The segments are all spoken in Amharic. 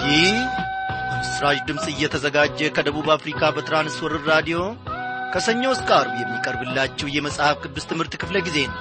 ይህ በምስራች ድምፅ እየተዘጋጀ ከደቡብ አፍሪካ በትራንስወርር ራዲዮ ከሰኞ እስከ አርብ የሚቀርብላችሁ የመጽሐፍ ቅዱስ ትምህርት ክፍለ ጊዜ ነው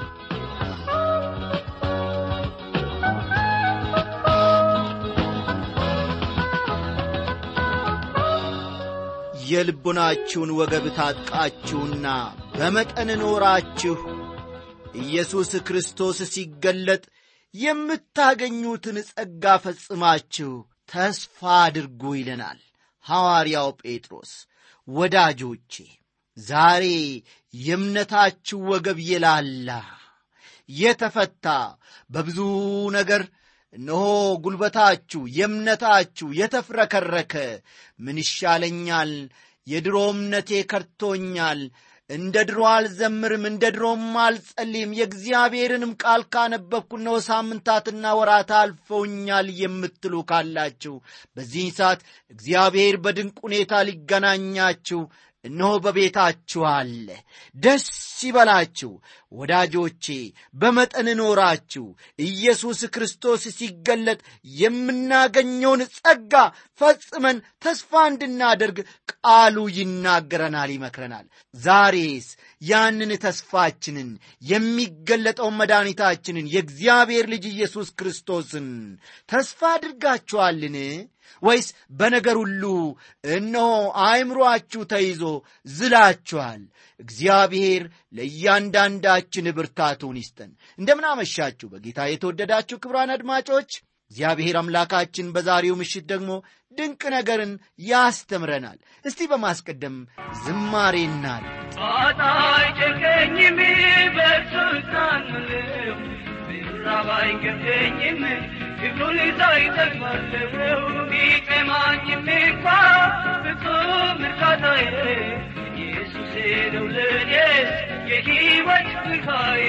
የልቦናችሁን ወገብ ታጥቃችሁና በመጠን ኖራችሁ ኢየሱስ ክርስቶስ ሲገለጥ የምታገኙትን ጸጋ ፈጽማችሁ ተስፋ አድርጉ ይለናል ሐዋርያው ጴጥሮስ። ወዳጆቼ ዛሬ የእምነታችሁ ወገብ የላላ የተፈታ በብዙ ነገር እነሆ ጉልበታችሁ የእምነታችሁ የተፍረከረከ ምን ይሻለኛል፣ የድሮ እምነቴ ከርቶኛል፣ እንደ ድሮ አልዘምርም፣ እንደ ድሮም አልጸልይም፣ የእግዚአብሔርንም ቃል ካነበብኩ እነሆ ሳምንታትና ወራት አልፈውኛል የምትሉ ካላችሁ በዚህ ሰዓት እግዚአብሔር በድንቅ ሁኔታ ሊገናኛችሁ እነሆ በቤታችሁ አለ። ደስ ይበላችሁ ወዳጆቼ። በመጠን ኖራችሁ ኢየሱስ ክርስቶስ ሲገለጥ የምናገኘውን ጸጋ ፈጽመን ተስፋ እንድናደርግ ቃሉ ይናገረናል፣ ይመክረናል። ዛሬስ ያንን ተስፋችንን የሚገለጠውን መድኃኒታችንን የእግዚአብሔር ልጅ ኢየሱስ ክርስቶስን ተስፋ አድርጋችኋልን? ወይስ በነገር ሁሉ እነሆ አእምሮአችሁ ተይዞ ዝላችኋል? እግዚአብሔር ለእያንዳንዳችን ብርታቱን ይስጠን። እንደምን አመሻችሁ በጌታ የተወደዳችሁ ክቡራን አድማጮች። እግዚአብሔር አምላካችን በዛሬው ምሽት ደግሞ ድንቅ ነገርን ያስተምረናል። እስቲ በማስቀደም ዝማሬ እናል ጣጣ አይጨንቀኝም በእርሱ እታመናለሁ፣ ምዕራብ አይገደኝም ክብሩን ሳይ እጠግባለሁ። ቢጠማኝም እንኳ ፍጹም እርካታዬ ኢየሱሴ ነው ለእኔስ የሕይወት ብርሃኔ።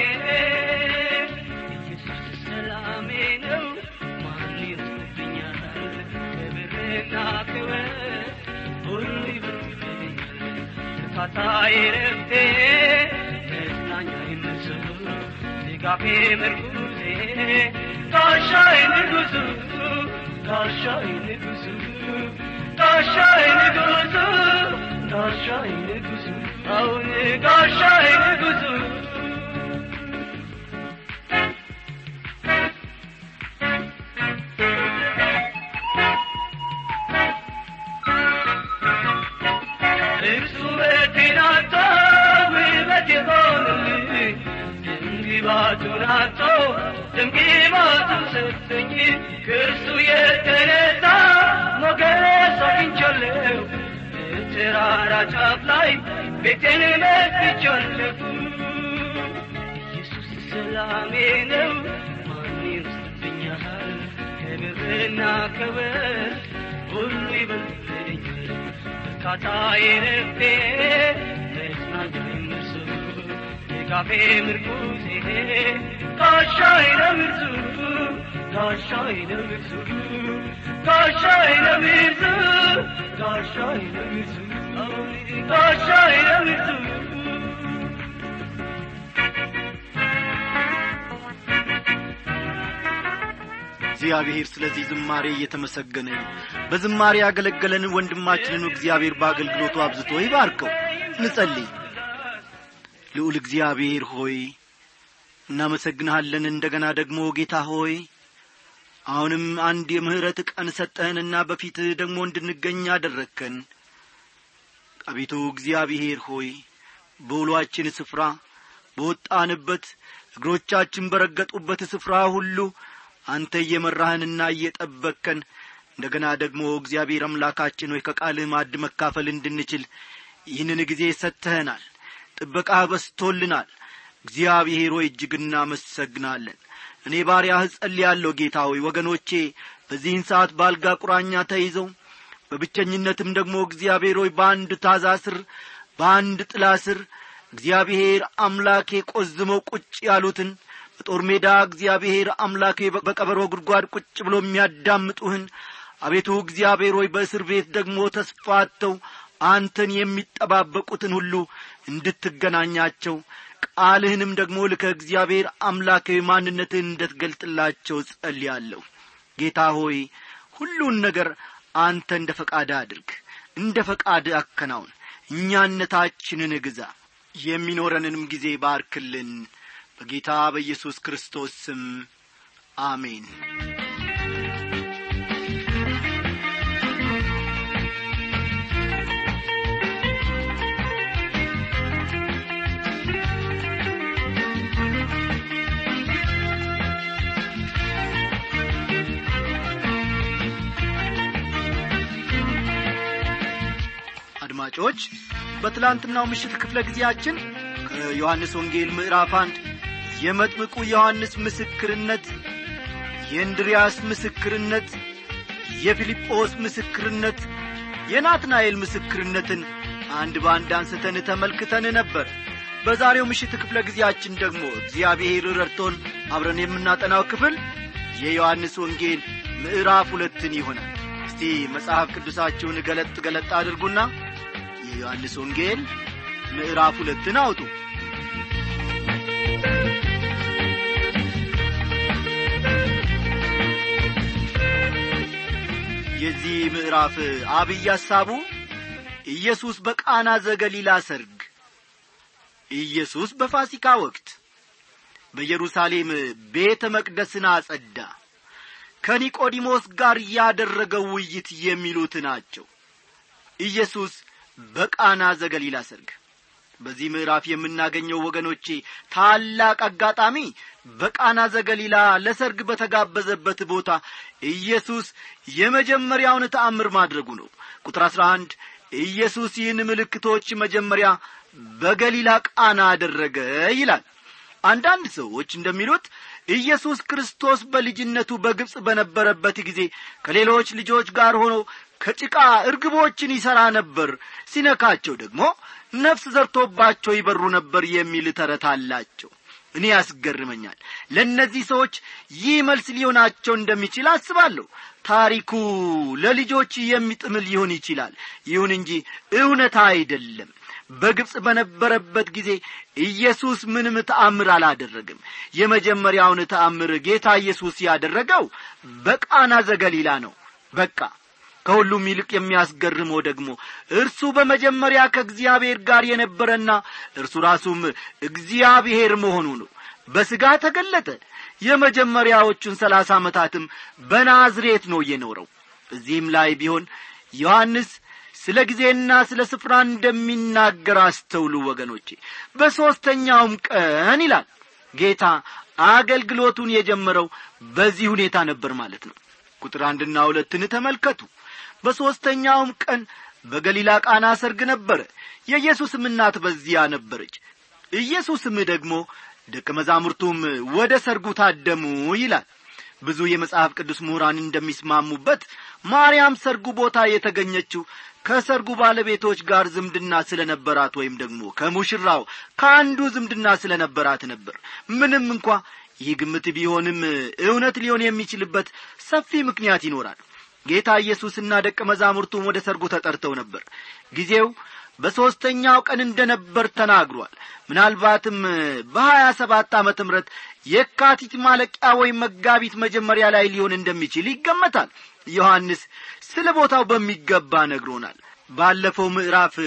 ኢየሱስ ሰላሜ ነው ማን ይወስድብኛል? ክብርና ክብር ሁሉ ይበልጥብኛል። እርካታዬ ረፍቴ መጽናኛዬ መልሱ ድጋፌ ምርኩዜ ጋሻዬ ንጉሡ ጋሻዬ ንጉሡ ጋሻዬ ንጉሡ ጋሻዬ ንጉሡ አሁን ጋሻዬ ንጉሡ እርሱ ውበቴን አጥቶ ውበት የሆነልኝ ድንግባቱን አጥቶ ድንግባቱ ሰጠኝ ከእርሱ የተነሳ ሞገስ አግኝቻለሁ በተራራ ጫፍ ላይ ቤቴን መስርቻለሁ ኢየሱስ ሰላሜ ነው ማን ይወስድብኛል ከብርና ከወርቅ ሁሉ ይበልጥብኛል እርካታዬ ረፍቴ መጽናኛዬ እርሱ ድጋፌ ምርኩዜ ጋሻዬ ነው እርሱ ጋሻዬ ነው እርሱ ጋሻዬ ነው እርሱ ጋሻዬ ነው እርሱ ጋሻዬ ነው እርሱ እግዚአብሔር ስለዚህ ዝማሬ እየተመሰገነ ነው። በዝማሬ ያገለገለን ወንድማችንን እግዚአብሔር በአገልግሎቱ አብዝቶ ይባርከው። እንጸልይ። ልዑል እግዚአብሔር ሆይ እናመሰግንሃለን። እንደገና ደግሞ ጌታ ሆይ አሁንም አንድ የምሕረት ቀን ሰጠህንና በፊትህ ደግሞ እንድንገኝ አደረግከን። አቤቱ እግዚአብሔር ሆይ በውሏችን ስፍራ በወጣንበት እግሮቻችን በረገጡበት ስፍራ ሁሉ አንተ እየመራህንና እየጠበቅከን እንደገና ደግሞ እግዚአብሔር አምላካችን ሆይ ከቃልህ ማዕድ መካፈል እንድንችል ይህንን ጊዜ ሰጥተኸናል። ጥበቃህ በስቶልናል። እግዚአብሔር ሆይ እጅግ እናመሰግናለን። እኔ ባሪያህ ጸልያለሁ ጌታ ሆይ ወገኖቼ በዚህን ሰዓት በአልጋ ቁራኛ ተይዘው በብቸኝነትም ደግሞ እግዚአብሔር ሆይ በአንድ ታዛ ስር በአንድ ጥላ ስር እግዚአብሔር አምላኬ ቆዝመው ቁጭ ያሉትን በጦር ሜዳ እግዚአብሔር አምላኬ በቀበሮ ጉድጓድ ቁጭ ብሎ የሚያዳምጡህን አቤቱ እግዚአብሔር ሆይ በእስር ቤት ደግሞ ተስፋተው አንተን የሚጠባበቁትን ሁሉ እንድትገናኛቸው ቃልህንም ደግሞ ልከ እግዚአብሔር አምላካዊ ማንነትህን እንድትገልጥላቸው ጸልያለሁ ጌታ ሆይ ሁሉን ነገር አንተ እንደ ፈቃድ አድርግ እንደ ፈቃድ አከናውን እኛነታችንን ግዛ የሚኖረንንም ጊዜ ባርክልን በጌታ በኢየሱስ ክርስቶስ ስም አሜን አድማጮች በትላንትናው ምሽት ክፍለ ጊዜያችን ከዮሐንስ ወንጌል ምዕራፍ አንድ የመጥምቁ ዮሐንስ ምስክርነት የእንድሪያስ ምስክርነት የፊልጶስ ምስክርነት የናትናኤል ምስክርነትን አንድ በአንድ አንስተን ተመልክተን ነበር በዛሬው ምሽት ክፍለ ጊዜያችን ደግሞ እግዚአብሔር ረድቶን አብረን የምናጠናው ክፍል የዮሐንስ ወንጌል ምዕራፍ ሁለትን ይሆናል እስቲ መጽሐፍ ቅዱሳችሁን ገለጥ ገለጥ አድርጉና የዮሐንስ ወንጌል ምዕራፍ ሁለትን አውጡ የዚህ ምዕራፍ አብይ ሐሳቡ ኢየሱስ በቃና ዘገሊላ ሰርግ ኢየሱስ በፋሲካ ወቅት በኢየሩሳሌም ቤተ መቅደስን አጸዳ ከኒቆዲሞስ ጋር ያደረገው ውይይት የሚሉት ናቸው ኢየሱስ በቃና ዘገሊላ ሰርግ በዚህ ምዕራፍ የምናገኘው ወገኖቼ ታላቅ አጋጣሚ በቃና ዘገሊላ ለሰርግ በተጋበዘበት ቦታ ኢየሱስ የመጀመሪያውን ተአምር ማድረጉ ነው ቁጥር አሥራ አንድ ኢየሱስ ይህን ምልክቶች መጀመሪያ በገሊላ ቃና አደረገ ይላል አንዳንድ ሰዎች እንደሚሉት ኢየሱስ ክርስቶስ በልጅነቱ በግብፅ በነበረበት ጊዜ ከሌሎች ልጆች ጋር ሆኖ ከጭቃ እርግቦችን ይሠራ ነበር ሲነካቸው ደግሞ ነፍስ ዘርቶባቸው ይበሩ ነበር የሚል ተረት አላቸው እኔ ያስገርመኛል ለእነዚህ ሰዎች ይህ መልስ ሊሆናቸው እንደሚችል አስባለሁ ታሪኩ ለልጆች የሚጥም ሊሆን ይችላል ይሁን እንጂ እውነታ አይደለም በግብፅ በነበረበት ጊዜ ኢየሱስ ምንም ተአምር አላደረግም የመጀመሪያውን ተአምር ጌታ ኢየሱስ ያደረገው በቃና ዘገሊላ ነው በቃ ከሁሉም ይልቅ የሚያስገርመው ደግሞ እርሱ በመጀመሪያ ከእግዚአብሔር ጋር የነበረና እርሱ ራሱም እግዚአብሔር መሆኑ ነው በሥጋ ተገለጠ የመጀመሪያዎቹን ሰላሳ ዓመታትም በናዝሬት ነው የኖረው እዚህም ላይ ቢሆን ዮሐንስ ስለ ጊዜና ስለ ስፍራ እንደሚናገር አስተውሉ ወገኖቼ በሦስተኛውም ቀን ይላል ጌታ አገልግሎቱን የጀመረው በዚህ ሁኔታ ነበር ማለት ነው ቁጥር አንድና ሁለትን ተመልከቱ በሦስተኛውም ቀን በገሊላ ቃና ሰርግ ነበረ የኢየሱስም እናት በዚያ ነበረች ኢየሱስም ደግሞ ደቀ መዛሙርቱም ወደ ሰርጉ ታደሙ ይላል ብዙ የመጽሐፍ ቅዱስ ምሁራን እንደሚስማሙበት ማርያም ሰርጉ ቦታ የተገኘችው ከሰርጉ ባለቤቶች ጋር ዝምድና ስለ ነበራት ወይም ደግሞ ከሙሽራው ከአንዱ ዝምድና ስለ ነበራት ነበር ምንም እንኳ ይህ ግምት ቢሆንም እውነት ሊሆን የሚችልበት ሰፊ ምክንያት ይኖራል ጌታ ኢየሱስና ደቀ መዛሙርቱም ወደ ሰርጉ ተጠርተው ነበር ጊዜው በሦስተኛው ቀን እንደ ነበር ተናግሯል ምናልባትም በሀያ ሰባት ዓመተ ምረት የካቲት ማለቂያ ወይም መጋቢት መጀመሪያ ላይ ሊሆን እንደሚችል ይገመታል ዮሐንስ ስለ ቦታው በሚገባ ነግሮናል ባለፈው ምዕራፍ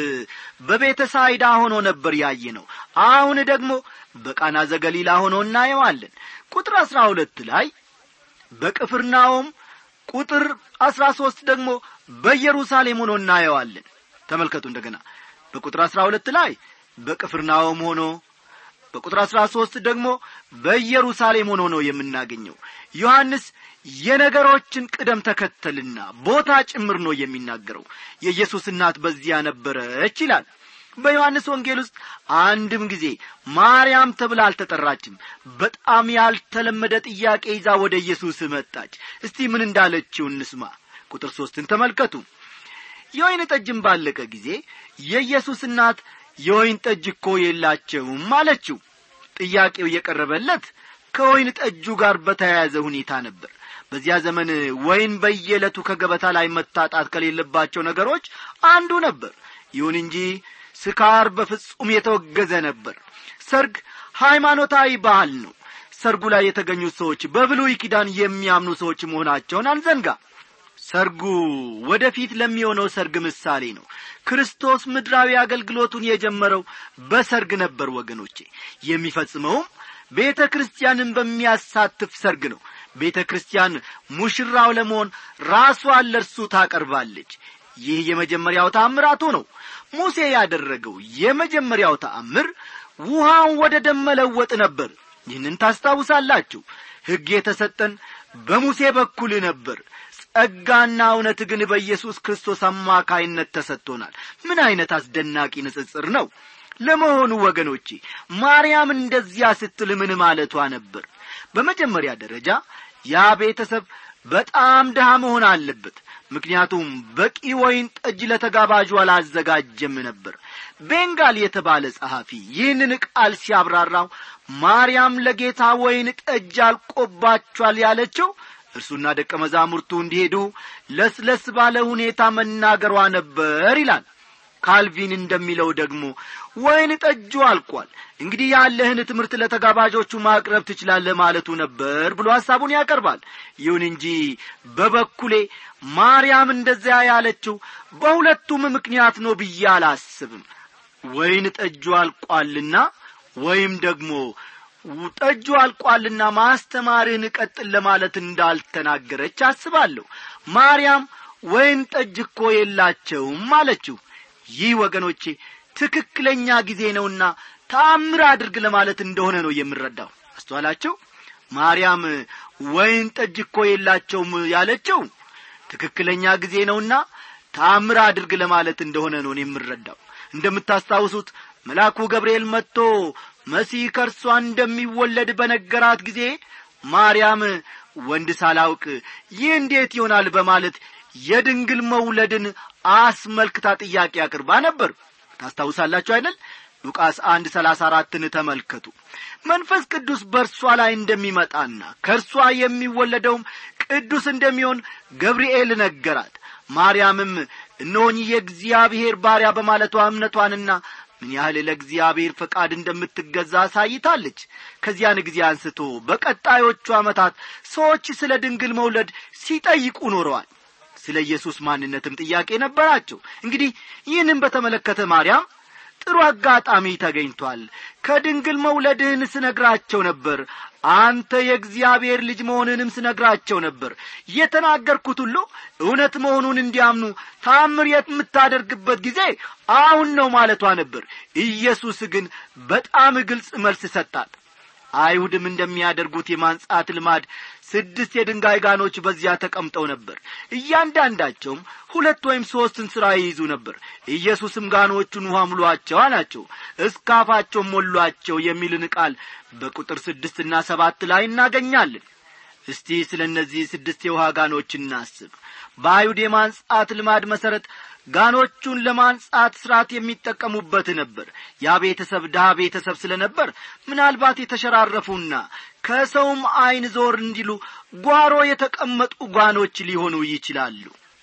በቤተ ሳይዳ ሆኖ ነበር ያየ ነው አሁን ደግሞ በቃና ዘገሊላ ሆኖ እናየዋለን ቁጥር አሥራ ሁለት ላይ በቅፍርናውም ቁጥር አሥራ ሦስት ደግሞ በኢየሩሳሌም ሆኖ እናየዋለን ተመልከቱ እንደገና በቁጥር አሥራ ሁለት ላይ በቅፍርናውም ሆኖ በቁጥር አሥራ ሦስት ደግሞ በኢየሩሳሌም ሆኖ ነው የምናገኘው ዮሐንስ የነገሮችን ቅደም ተከተልና ቦታ ጭምር ነው የሚናገረው የኢየሱስ እናት በዚያ ነበረች ይላል በዮሐንስ ወንጌል ውስጥ አንድም ጊዜ ማርያም ተብላ አልተጠራችም በጣም ያልተለመደ ጥያቄ ይዛ ወደ ኢየሱስ መጣች እስቲ ምን እንዳለችው እንስማ ቁጥር ሦስትን ተመልከቱ የወይን ጠጅም ባለቀ ጊዜ የኢየሱስ እናት የወይን ጠጅ እኮ የላቸውም አለችው ጥያቄው የቀረበለት ከወይን ጠጁ ጋር በተያያዘ ሁኔታ ነበር በዚያ ዘመን ወይን በየዕለቱ ከገበታ ላይ መታጣት ከሌለባቸው ነገሮች አንዱ ነበር ይሁን እንጂ ስካር በፍጹም የተወገዘ ነበር ሰርግ ሃይማኖታዊ ባህል ነው ሰርጉ ላይ የተገኙት ሰዎች በብሉይ ኪዳን የሚያምኑ ሰዎች መሆናቸውን አንዘንጋ ሰርጉ ወደፊት ለሚሆነው ሰርግ ምሳሌ ነው ክርስቶስ ምድራዊ አገልግሎቱን የጀመረው በሰርግ ነበር ወገኖቼ የሚፈጽመውም ቤተ ክርስቲያንን በሚያሳትፍ ሰርግ ነው ቤተ ክርስቲያን ሙሽራው ለመሆን ራሷን ለእርሱ ታቀርባለች ይህ የመጀመሪያው ተአምራቱ ነው ሙሴ ያደረገው የመጀመሪያው ተአምር ውሃውን ወደ ደም መለወጥ ነበር ይህንን ታስታውሳላችሁ ሕግ የተሰጠን በሙሴ በኩል ነበር ጸጋና እውነት ግን በኢየሱስ ክርስቶስ አማካይነት ተሰጥቶናል ምን ዐይነት አስደናቂ ንጽጽር ነው ለመሆኑ ወገኖቼ ማርያም እንደዚያ ስትል ምን ማለቷ ነበር በመጀመሪያ ደረጃ ያ ቤተሰብ በጣም ድሃ መሆን አለበት ምክንያቱም በቂ ወይን ጠጅ ለተጋባዡ አላዘጋጀም ነበር ቤንጋል የተባለ ጸሐፊ ይህንን ቃል ሲያብራራው ማርያም ለጌታ ወይን ጠጅ አልቆባቸዋል ያለችው እርሱና ደቀ መዛሙርቱ እንዲሄዱ ለስለስ ባለ ሁኔታ መናገሯ ነበር ይላል ካልቪን እንደሚለው ደግሞ ወይን ጠጁ አልቋል እንግዲህ ያለህን ትምህርት ለተጋባዦቹ ማቅረብ ትችላለህ ማለቱ ነበር ብሎ ሐሳቡን ያቀርባል ይሁን እንጂ በበኩሌ ማርያም እንደዚያ ያለችው በሁለቱም ምክንያት ነው ብዬ አላስብም ወይን ጠጁ አልቋልና ወይም ደግሞ ጠጁ አልቋልና ማስተማርህን ቀጥል ለማለት እንዳልተናገረች አስባለሁ ማርያም ወይን ጠጅ እኮ የላቸውም አለችው ይህ ወገኖቼ ትክክለኛ ጊዜ ነውና ተአምር አድርግ ለማለት እንደሆነ ነው የምረዳው አስተዋላቸው ማርያም ወይን ጠጅ እኮ የላቸውም ያለችው ትክክለኛ ጊዜ ነውና ተአምር አድርግ ለማለት እንደሆነ ነው የምረዳው እንደምታስታውሱት መልአኩ ገብርኤል መጥቶ መሲህ ከእርሷ እንደሚወለድ በነገራት ጊዜ ማርያም ወንድ ሳላውቅ ይህ እንዴት ይሆናል በማለት የድንግል መውለድን አስመልክታ ጥያቄ አቅርባ ነበር ታስታውሳላችሁ አይደል ሉቃስ አንድ ሰላሳ አራትን ተመልከቱ መንፈስ ቅዱስ በእርሷ ላይ እንደሚመጣና ከእርሷ የሚወለደውም ቅዱስ እንደሚሆን ገብርኤል ነገራት ማርያምም እነሆኝ የእግዚአብሔር ባሪያ በማለቷ እምነቷንና ምን ያህል ለእግዚአብሔር ፈቃድ እንደምትገዛ አሳይታለች ከዚያን ጊዜ አንስቶ በቀጣዮቹ ዓመታት ሰዎች ስለ ድንግል መውለድ ሲጠይቁ ኖረዋል ስለ ኢየሱስ ማንነትም ጥያቄ ነበራቸው እንግዲህ ይህንም በተመለከተ ማርያም ጥሩ አጋጣሚ ተገኝቷል ከድንግል መውለድህን ስነግራቸው ነበር አንተ የእግዚአብሔር ልጅ መሆንንም ስነግራቸው ነበር የተናገርኩት ሁሉ እውነት መሆኑን እንዲያምኑ ታምር የምታደርግበት ጊዜ አሁን ነው ማለቷ ነበር ኢየሱስ ግን በጣም ግልጽ መልስ ሰጣት አይሁድም እንደሚያደርጉት የማንጻት ልማድ ስድስት የድንጋይ ጋኖች በዚያ ተቀምጠው ነበር እያንዳንዳቸውም ሁለት ወይም ሦስት እንስራ ይይዙ ነበር ኢየሱስም ጋኖቹን ውሃ ሙሏቸው አላቸው እስካፋቸው ሞሏቸው የሚልን ቃል በቁጥር ስድስትና ሰባት ላይ እናገኛለን እስቲ ስለ እነዚህ ስድስት የውሃ ጋኖች እናስብ በአይሁድ የማንጻት ልማድ መሠረት ጋኖቹን ለማንጻት ሥርዓት የሚጠቀሙበት ነበር ያ ቤተሰብ ድሃ ቤተሰብ ስለ ነበር ምናልባት የተሸራረፉና ከሰውም ዐይን ዞር እንዲሉ ጓሮ የተቀመጡ ጓኖች ሊሆኑ ይችላሉ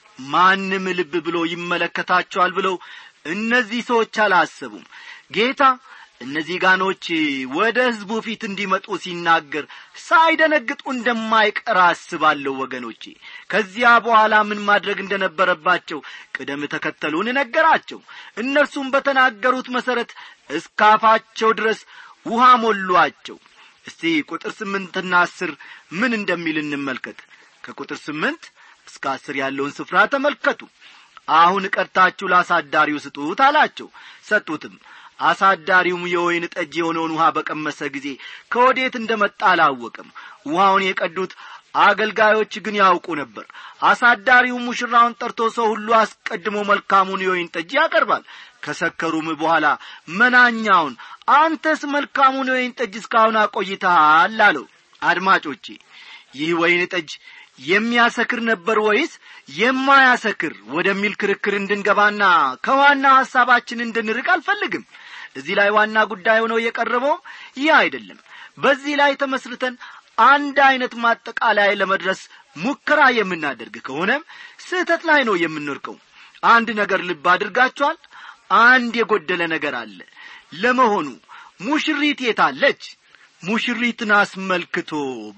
ማንም ልብ ብሎ ይመለከታቸዋል ብለው እነዚህ ሰዎች አላሰቡም ጌታ እነዚህ ጋኖች ወደ ሕዝቡ ፊት እንዲመጡ ሲናገር ሳይደነግጡ እንደማይቀር አስባለሁ ወገኖቼ ከዚያ በኋላ ምን ማድረግ እንደነበረባቸው ቅደም ተከተሉን ነገራቸው እነርሱም በተናገሩት መሠረት እስካፋቸው ድረስ ውሃ ሞሏቸው እስቲ ቁጥር ስምንትና አስር ምን እንደሚል እንመልከት ከቁጥር ስምንት እስከ አስር ያለውን ስፍራ ተመልከቱ አሁን ቀድታችሁ ለአሳዳሪው ስጡት አላቸው ሰጡትም አሳዳሪውም የወይን ጠጅ የሆነውን ውሃ በቀመሰ ጊዜ ከወዴት እንደ መጣ አላወቅም ውሃውን የቀዱት አገልጋዮች ግን ያውቁ ነበር አሳዳሪው ሙሽራውን ጠርቶ ሰው ሁሉ አስቀድሞ መልካሙን የወይን ጠጅ ያቀርባል ከሰከሩም በኋላ መናኛውን አንተስ መልካሙን የወይን ጠጅ እስካሁን አቆይተሃል አለው አድማጮቼ ይህ ወይን ጠጅ የሚያሰክር ነበር ወይስ የማያሰክር ወደሚል ክርክር እንድንገባና ከዋና ሐሳባችን እንድንርቅ አልፈልግም እዚህ ላይ ዋና ጉዳይ ሆነው የቀረበው ይህ አይደለም በዚህ ላይ ተመስርተን አንድ ዐይነት ማጠቃላይ ለመድረስ ሙከራ የምናደርግ ከሆነም ስህተት ላይ ነው የምንርቀው አንድ ነገር ልብ አድርጋችኋል አንድ የጐደለ ነገር አለ ለመሆኑ ሙሽሪት የታለች ሙሽሪትን አስመልክቶ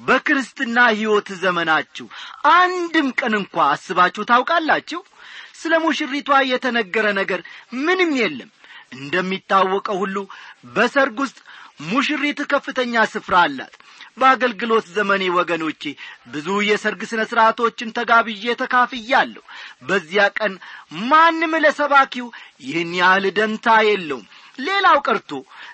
በክርስትና ሕይወት ዘመናችሁ አንድም ቀን እንኳ አስባችሁ ታውቃላችሁ ስለ ሙሽሪቷ የተነገረ ነገር ምንም የለም እንደሚታወቀው ሁሉ በሰርግ ውስጥ ሙሽሪት ከፍተኛ ስፍራ አላት በአገልግሎት ዘመኔ ወገኖቼ ብዙ የሰርግ ሥነ ሥርዓቶችን ተጋብዤ ተካፍያለሁ በዚያ ቀን ማንም ለሰባኪው ይህን ያህል ደንታ የለውም ሌላው ቀርቶ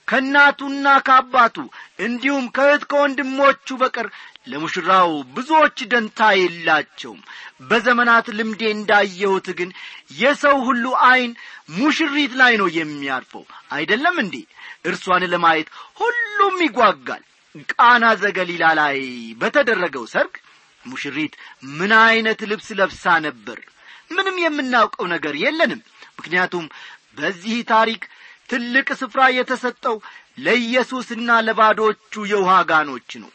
ከእናቱና ከአባቱ እንዲሁም ከእህት ከወንድሞቹ በቀር ለሙሽራው ብዙዎች ደንታ የላቸውም በዘመናት ልምዴ እንዳየሁት ግን የሰው ሁሉ ዐይን ሙሽሪት ላይ ነው የሚያርፈው አይደለም እንዴ እርሷን ለማየት ሁሉም ይጓጋል ቃና ዘገሊላ ላይ በተደረገው ሰርግ ሙሽሪት ምን ዐይነት ልብስ ለብሳ ነበር ምንም የምናውቀው ነገር የለንም ምክንያቱም በዚህ ታሪክ ትልቅ ስፍራ የተሰጠው ለኢየሱስና ለባዶቹ የውሃ ጋኖች ነው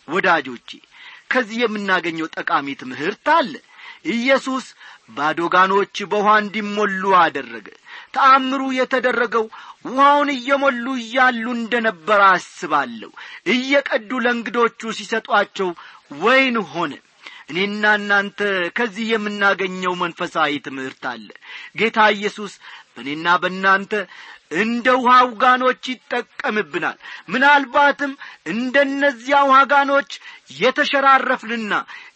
ወዳጆቼ ከዚህ የምናገኘው ጠቃሚ ትምህርት አለ ኢየሱስ ባዶ ጋኖች በውሃ እንዲሞሉ አደረገ ተአምሩ የተደረገው ውሃውን እየሞሉ እያሉ እንደ ነበረ አስባለሁ እየቀዱ ለእንግዶቹ ሲሰጧቸው ወይን ሆነ እኔና እናንተ ከዚህ የምናገኘው መንፈሳዊ ትምህርት አለ ጌታ ኢየሱስ በእኔና በእናንተ እንደ ውሃ ውጋኖች ይጠቀምብናል ምናልባትም እንደነዚያ ውሃጋኖች የተሸራረፍንና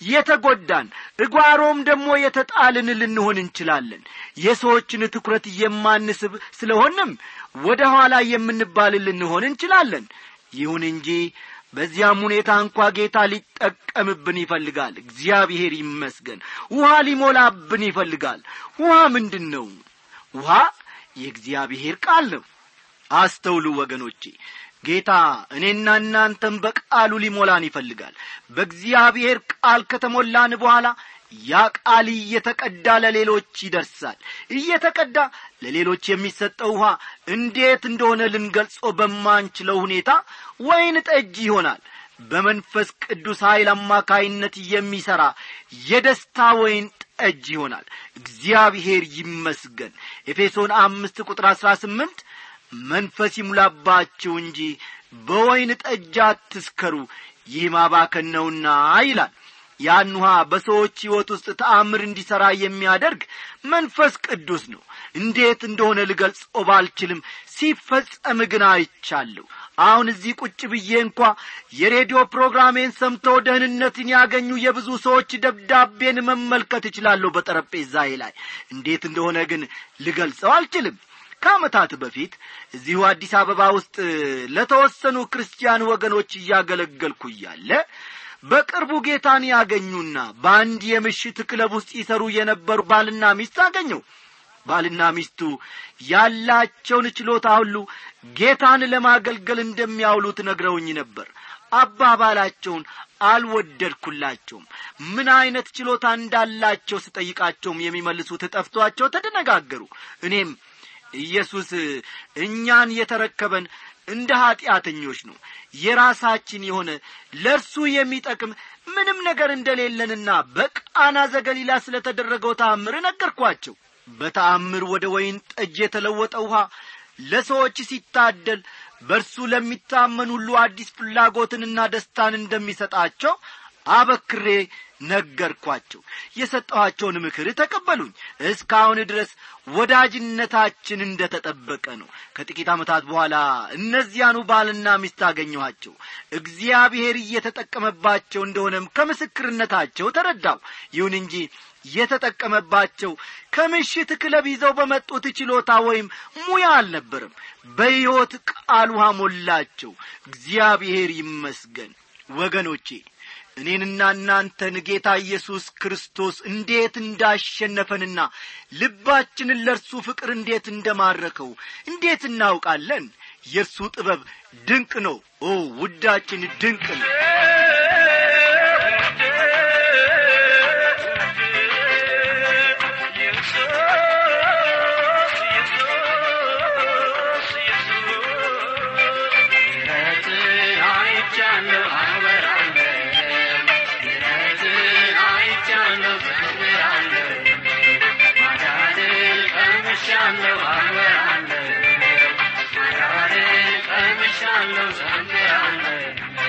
የተጐዳን እጓሮም ደግሞ የተጣልን ልንሆን እንችላለን የሰዎችን ትኩረት የማንስብ ስለሆንም ወደ ኋላ የምንባል ልንሆን እንችላለን ይሁን እንጂ በዚያም ሁኔታ እንኳ ጌታ ሊጠቀምብን ይፈልጋል እግዚአብሔር ይመስገን ውሃ ሊሞላብን ይፈልጋል ውሃ ምንድን ነው ውሃ የእግዚአብሔር ቃል ነው አስተውሉ ወገኖቼ ጌታ እኔና እናንተም በቃሉ ሊሞላን ይፈልጋል በእግዚአብሔር ቃል ከተሞላን በኋላ ያ ቃል እየተቀዳ ለሌሎች ይደርሳል እየተቀዳ ለሌሎች የሚሰጠው ውሃ እንዴት እንደሆነ ልንገልጾ በማንችለው ሁኔታ ወይን ጠጅ ይሆናል በመንፈስ ቅዱስ ኀይል አማካይነት የሚሠራ የደስታ ወይን ጠጅ ይሆናል እግዚአብሔር ይመስገን ኤፌሶን አምስት ቁጥር አሥራ ስምንት መንፈስ ይሙላባችሁ እንጂ በወይን ጠጅ አትስከሩ ይህ ማባከን ነውና ይላል ያን ውሃ በሰዎች ሕይወት ውስጥ ተአምር እንዲሠራ የሚያደርግ መንፈስ ቅዱስ ነው እንዴት እንደሆነ ልገልጾ ባልችልም ሲፈጸም ግን አይቻለሁ አሁን እዚህ ቁጭ ብዬ እንኳ የሬዲዮ ፕሮግራሜን ሰምተው ደህንነትን ያገኙ የብዙ ሰዎች ደብዳቤን መመልከት እችላለሁ በጠረጴዛዬ ላይ እንዴት እንደሆነ ግን ልገልጸው አልችልም ከዓመታት በፊት እዚሁ አዲስ አበባ ውስጥ ለተወሰኑ ክርስቲያን ወገኖች እያገለገልኩ እያለ በቅርቡ ጌታን ያገኙና በአንድ የምሽት ክለብ ውስጥ ይሰሩ የነበሩ ባልና ሚስት አገኘው ባልና ሚስቱ ያላቸውን ችሎታ ሁሉ ጌታን ለማገልገል እንደሚያውሉት ነግረውኝ ነበር አባባላቸውን አልወደድኩላቸውም ምን ዐይነት ችሎታ እንዳላቸው ስጠይቃቸውም የሚመልሱት ጠፍቷቸው ተደነጋገሩ እኔም ኢየሱስ እኛን የተረከበን እንደ ኀጢአተኞች ነው የራሳችን የሆነ ለእርሱ የሚጠቅም ምንም ነገር እንደሌለንና በቃና ዘገሊላ ስለ ተደረገው ተአምር ነገርኳቸው በተአምር ወደ ወይን ጠጅ የተለወጠ ውሃ ለሰዎች ሲታደል በእርሱ ለሚታመን ሁሉ አዲስ ፍላጎትንና ደስታን እንደሚሰጣቸው አበክሬ ነገርኳቸው የሰጠኋቸውን ምክር ተቀበሉኝ እስካሁን ድረስ ወዳጅነታችን እንደ ተጠበቀ ነው ከጥቂት ዓመታት በኋላ እነዚያኑ ባልና ሚስት አገኘኋቸው እግዚአብሔር እየተጠቀመባቸው እንደሆነም ከምስክርነታቸው ተረዳው ይሁን እንጂ የተጠቀመባቸው ከምሽት ክለብ ይዘው በመጡት ችሎታ ወይም ሙያ አልነበርም በሕይወት ቃል ውሃ ሞላቸው እግዚአብሔር ይመስገን ወገኖቼ እኔንና እናንተን ጌታ ኢየሱስ ክርስቶስ እንዴት እንዳሸነፈንና ልባችንን ለእርሱ ፍቅር እንዴት እንደማረከው እንዴት እናውቃለን የእርሱ ጥበብ ድንቅ ነው ኦ ውዳችን ድንቅ ነው ቀምሻለሁ ዘምራለሁ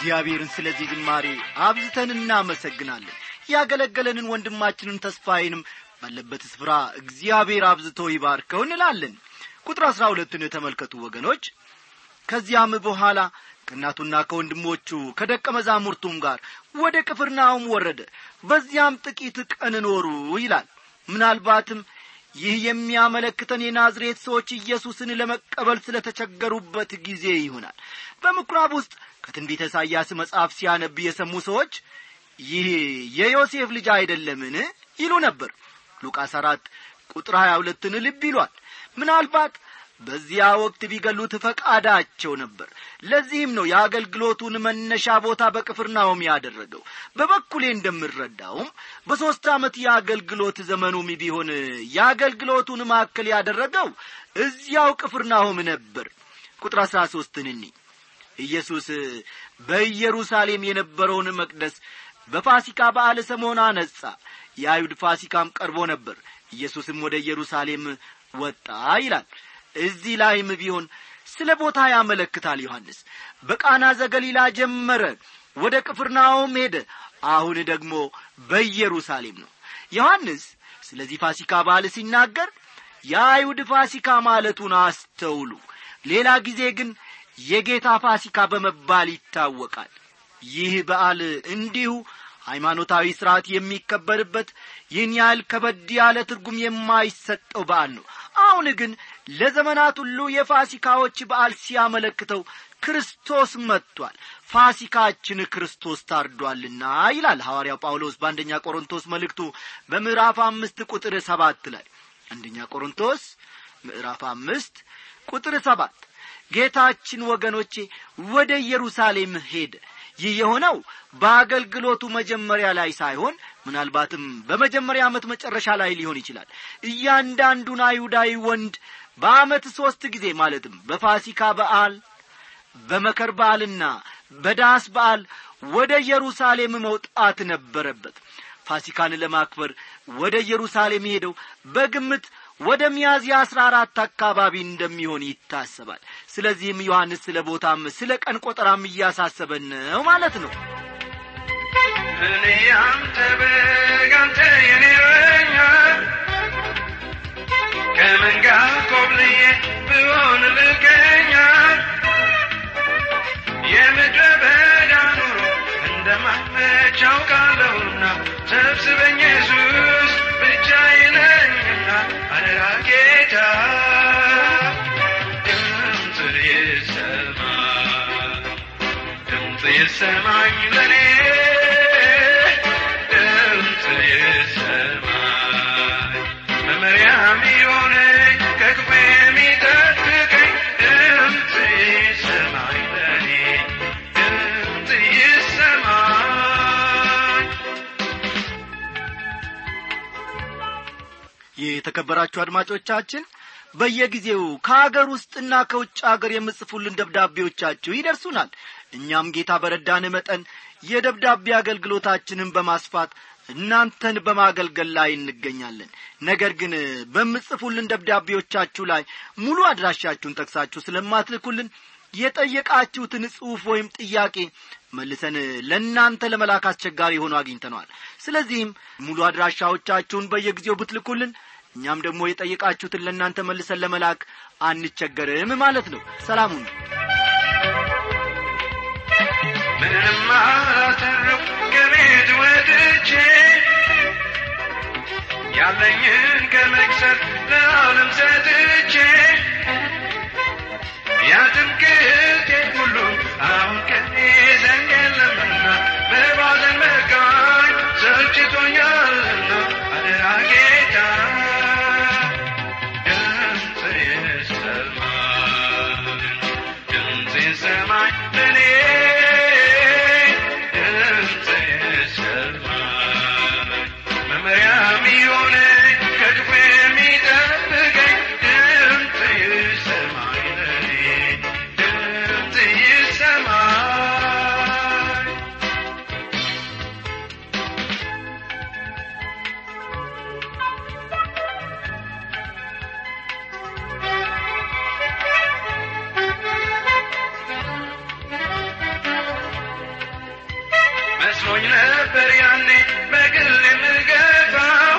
እግዚአብሔርን ስለዚህ ዝማሬ አብዝተን እናመሰግናለን ያገለገለንን ወንድማችንን ተስፋዬንም ባለበት ስፍራ እግዚአብሔር አብዝቶ ይባርከው እንላለን ቁጥር አሥራ ሁለትን ተመልከቱ ወገኖች ከዚያም በኋላ ከእናቱና ከወንድሞቹ ከደቀ መዛሙርቱም ጋር ወደ ቅፍርናሆም ወረደ በዚያም ጥቂት ቀን ኖሩ ይላል ምናልባትም ይህ የሚያመለክተን የናዝሬት ሰዎች ኢየሱስን ለመቀበል ስለ ተቸገሩበት ጊዜ ይሆናል በምኵራብ ውስጥ ከትንቢተ ኢሳይያስ መጽሐፍ ሲያነብ የሰሙ ሰዎች ይህ የዮሴፍ ልጅ አይደለምን ይሉ ነበር ሉቃስ አራት ቁጥር ሀያ ሁለትን ልብ ይሏል ምናልባት በዚያ ወቅት ቢገሉት ፈቃዳቸው ነበር ለዚህም ነው የአገልግሎቱን መነሻ ቦታ በቅፍርናሆም ያደረገው በበኩሌ እንደምረዳውም በሦስት ዓመት የአገልግሎት ዘመኑም ቢሆን የአገልግሎቱን ማዕከል ያደረገው እዚያው ቅፍርናሆም ነበር ቁጥር አሥራ ሦስትን እኒ ኢየሱስ በኢየሩሳሌም የነበረውን መቅደስ በፋሲካ በዓል ሰሞን አነጻ የአይሁድ ፋሲካም ቀርቦ ነበር ኢየሱስም ወደ ኢየሩሳሌም ወጣ ይላል እዚህ ላይም ቢሆን ስለ ቦታ ያመለክታል ዮሐንስ በቃና ዘገሊላ ጀመረ ወደ ቅፍርናሆም ሄደ አሁን ደግሞ በኢየሩሳሌም ነው ዮሐንስ ስለዚህ ፋሲካ በዓል ሲናገር የአይሁድ ፋሲካ ማለቱን አስተውሉ ሌላ ጊዜ ግን የጌታ ፋሲካ በመባል ይታወቃል ይህ በዓል እንዲሁ ሃይማኖታዊ ሥርዓት የሚከበርበት ይህን ያህል ከበድ ያለ ትርጉም የማይሰጠው በዓል ነው አሁን ግን ለዘመናት ሁሉ የፋሲካዎች በዓል ሲያመለክተው ክርስቶስ መጥቷል ፋሲካችን ክርስቶስ ታርዷልና ይላል ሐዋርያው ጳውሎስ በአንደኛ ቆሮንቶስ መልእክቱ በምዕራፍ አምስት ቁጥር ሰባት ላይ አንደኛ ቆሮንቶስ ምዕራፍ አምስት ቁጥር ሰባት ጌታችን ወገኖቼ ወደ ኢየሩሳሌም ሄደ ይህ የሆነው በአገልግሎቱ መጀመሪያ ላይ ሳይሆን ምናልባትም በመጀመሪያ ዓመት መጨረሻ ላይ ሊሆን ይችላል እያንዳንዱን አይሁዳዊ ወንድ በዓመት ሦስት ጊዜ ማለትም በፋሲካ በዓል በመከር በዓልና በዳስ በዓል ወደ ኢየሩሳሌም መውጣት ነበረበት ፋሲካን ለማክበር ወደ ኢየሩሳሌም ሄደው በግምት ወደ ሚያዝያ አስራ አራት አካባቢ እንደሚሆን ይታሰባል ስለዚህም ዮሐንስ ስለ ቦታም ስለ ቀን ቆጠራም እያሳሰበን ነው ማለት ነው እኔ አንተ በግ አንተ የኔ እረኛ ከመንጋ ኮብልዬ ብሆን ልከኛ የምድረ በዳ ኑሮ እንደማመች አውቃለሁና ሰብስበኝ ኢየሱስ ብቻዬነኝና አደራ ጌታ ድምፅ ይሰማ ድምፅ ይሰማኝ ለኔ ድምፅ ይሰማኝ መመሪያም የሆነኝ ከክፉ የሚጠብቀኝ ድምፅ ይሰማኝ ለኔ ድምፅ ይሰማኝ የተከበራችሁ አድማጮቻችን በየጊዜው ከአገር ውስጥና ከውጭ አገር የምጽፉልን ደብዳቤዎቻችሁ ይደርሱናል እኛም ጌታ በረዳን መጠን የደብዳቤ አገልግሎታችንን በማስፋት እናንተን በማገልገል ላይ እንገኛለን ነገር ግን በምጽፉልን ደብዳቤዎቻችሁ ላይ ሙሉ አድራሻችሁን ጠቅሳችሁ ስለማትልኩልን የጠየቃችሁትን ጽሑፍ ወይም ጥያቄ መልሰን ለእናንተ ለመላክ አስቸጋሪ ሆኖ አግኝተነዋል ስለዚህም ሙሉ አድራሻዎቻችሁን በየጊዜው ብትልኩልን እኛም ደግሞ የጠየቃችሁትን ለእናንተ መልሰን ለመላክ አንቸገርም ማለት ነው ሰላሙን ምንም አላተረፍ ከቤት ወጥቼ ያለኝን ከመክሰር ለዓለም ሰጥቼ ያትምክቴ ሁሉ አሁን ከኔ ዘንድ የለምና በባዘን መካኝ ሰልችቶኛልና አደራ ጌታ ድምፅ ይሰማኝ ድምፅ ይሰማኝ ለኔ ድምፅ ይሰማኝ መመሪያም የሆነኝ ከክፉ የሚጠብቀኝ ድምፅ ይሰማኝ ለኔ መስሎኝ ነበር ያኔ በግል የምገባው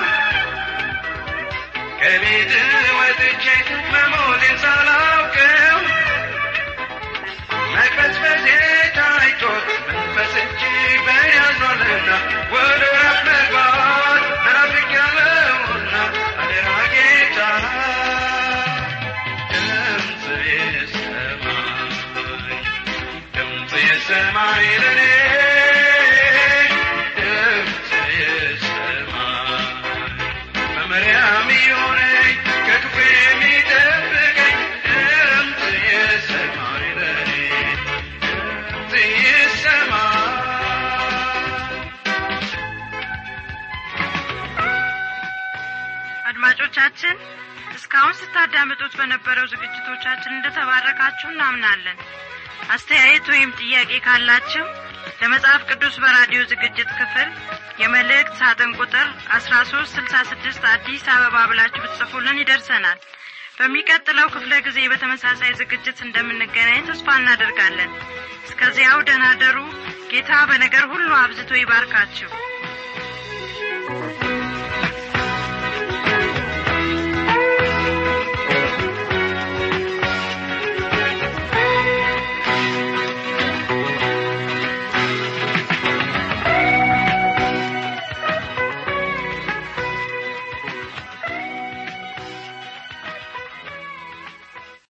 ከቤት ወጥቼ መሞቴን ሳላውቀው መቅበዝበዜ ታይቶ መንፈስ እጅግ በእኔ አዝኗልና ወደ እረፍት መግባት ናፍቄያለሁና አደራ ጌታ ድምፅ የሰማይ ድምፅ የሰማይ ለኔ ድምፅ የሰማይ መመሪያም የሆነኝ ከክፉ የሚጠብቀኝ ድምፅ የሰማይ ለኔ ድምፅ የሰማይ አድማጮቻችን እስካሁን ስታዳምጡት በነበረው ዝግጅቶቻችን እንደተባረካችሁ እናምናለን አስተያየት ወይም ጥያቄ ካላችሁ ለመጽሐፍ ቅዱስ በራዲዮ ዝግጅት ክፍል የመልእክት ሳጥን ቁጥር አስራ ሶስት ስልሳ ስድስት አዲስ አበባ ብላችሁ ብትጽፉልን ይደርሰናል በሚቀጥለው ክፍለ ጊዜ በተመሳሳይ ዝግጅት እንደምንገናኝ ተስፋ እናደርጋለን እስከዚያው ደህና ደሩ ጌታ በነገር ሁሉ አብዝቶ ይባርካችሁ